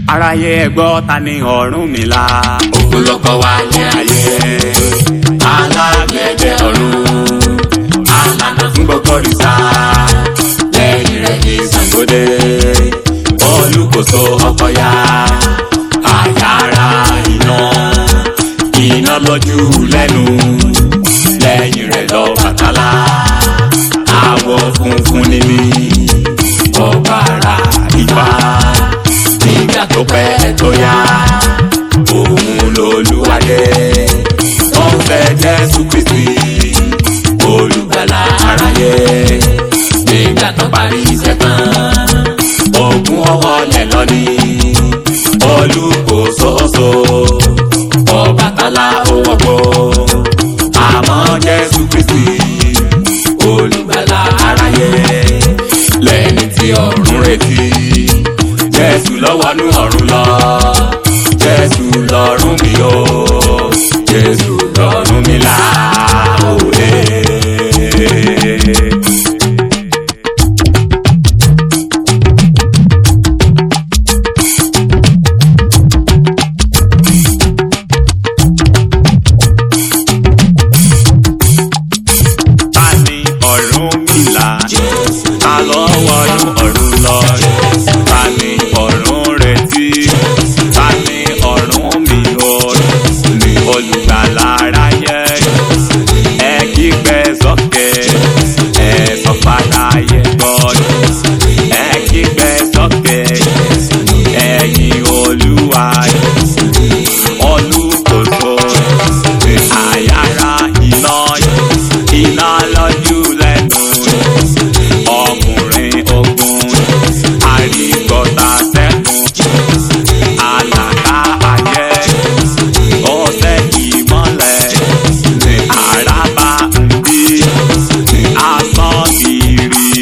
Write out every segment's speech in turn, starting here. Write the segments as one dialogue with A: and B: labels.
A: aráyé ẹ gbọ́ ta ni Ọ̀rúnmìlà.
B: òun ló kọ́ wa ní ayé alágbẹ̀dẹ ọ̀run alànà fún gbogbo rìsà lẹ́yìn rẹ̀ ní Ṣàngódé olùkóso ọkọ̀yà àyàrá iná iná lójú lẹ́nu lẹ́yìn rẹ̀ lọ Bàtálá àwọ̀ funfun níní ọ̀bàrà Ifá nígbà tó pẹ́ tó yá òun lolúwadé tó ń fẹ́ Jésù Kristi olùgbàlà aráyé nígbà tó parí iṣẹ́ tán ogun ọwọ́ lẹ̀ lọ́ní olùkóso Ọbàtálá owó gbó àmọ́ Jésù Kristi olùgbàlà aráyé lẹ́ni tí ọ̀run retí jésù lọ́wọ́nú ọ̀run lọ jésù lọ́run mi o jésù lọ́run mi là òde.
A: ta ni Ọ̀rúnmìlà. ta ló wọnú ọ̀run lọ. ta ni ọ̀run retí. ta ni ọ̀run mi o. ni olùgbàlà aráyé. ẹ kígbe sókè. ẹ sọ padà yẹ gbọ́. ẹ kígbe sókè. ẹ̀yin olúwa. olùkóso. àyàrá iná iná lójú lẹ́nu ọkùnrin ogun àrígbọ́ta sẹ́kùn àlàkà ayé ọ̀sẹ̀ ìmọ̀lẹ̀ ní àràbà ń bí asán kiri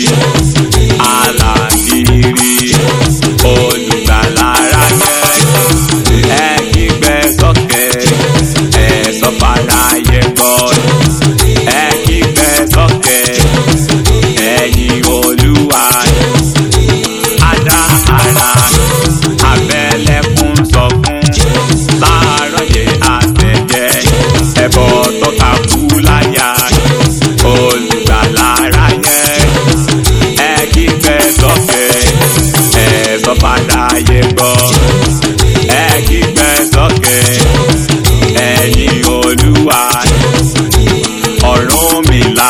A: alàkiri olùgbàlà ráyẹ ẹ kígbe sókè ẹ sọ padà yẹ gbọ́ ẹ kígbe sókè ẹ̀yin olúwa adá ara abẹ́lẹ́kùn sọkún láàárọ̀ yẹ àtẹ̀jẹ́ ẹbọ tọ́ka kú láyà olùgbàlà ráyẹ ẹ kígbe sókè ẹ sọ padà yẹ gbọ́ ẹ kígbe sókè ẹ̀yin olúwa. Ọ̀rúnmìlà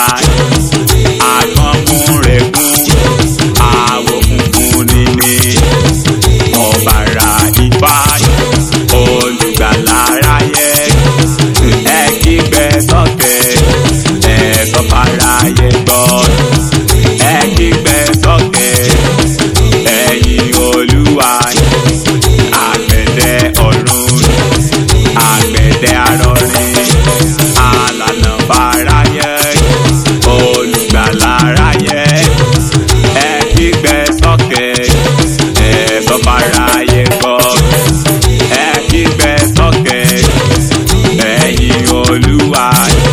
A: àkànmúrẹ̀kún àwọ̀ funfun níní ọ̀bàrà Ifá olùgbàlà aráyé ẹ kígbe sókè ẹ sọ fáráyé gbọ́ ẹ kígbe sókè ẹ̀yin olúwa àgbẹ̀dẹ ọ̀run àgbẹ̀dẹ arọrin alànà báráyé olùgbàlà aráyé ẹ kígbe sókè ẹ sọ fáráyé gbọ́ ẹ kígbe sókè ẹ̀yin olúwa